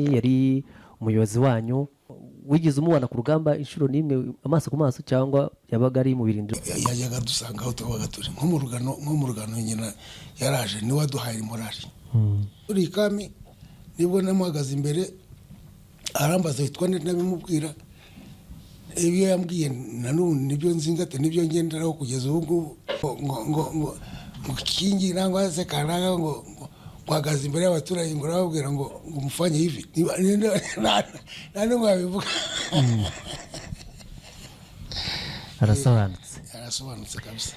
yari umuyobozi wanyu wigeze umubona ku rugamba inshuro n'imwe amaso ku maso cyangwa yabaga ari mu birindiro yajyaga dusanga aho tubaga turi nko mu rugano nko mu rugano nyina yaraje niwe waduhaye morari turi i kami nibwo namuhagaze imbere arambaza witwa nde ndabimubwira ibyo yambwiye nanone nibyo nzingate nibyo ngenderaho kugeza ubu ngubu ngo ngo ngo ngo kingi nangwa se kanaka ngo ngo guhagaze imbere y'abaturage ngo urababwira ngo ngo umufanye ivi Niba- ninde- nta- nta n'umwe wabivuga arasobanutse arasobanutse kabisa